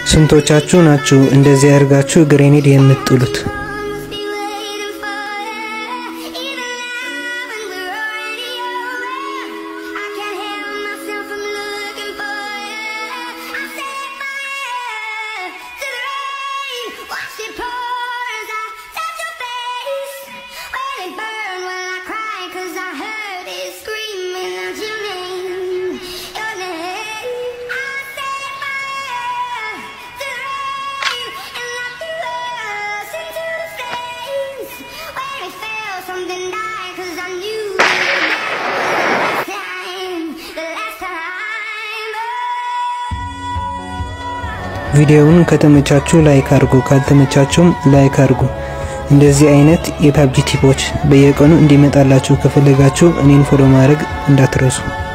ስንቶቻችሁ ናችሁ እንደዚህ አድርጋችሁ ግሬኔድ የምትጥሉት? Something died 'cause I knew the last time, the last time. ቪዲዮውን ከተመቻችሁ ላይክ አድርጉ፣ ካልተመቻችሁም ላይክ አድርጉ። እንደዚህ አይነት የፓብጂ ቲፖች በየቀኑ እንዲመጣላችሁ ከፈለጋችሁ እኔን ፎሎ ማድረግ እንዳትረሱ።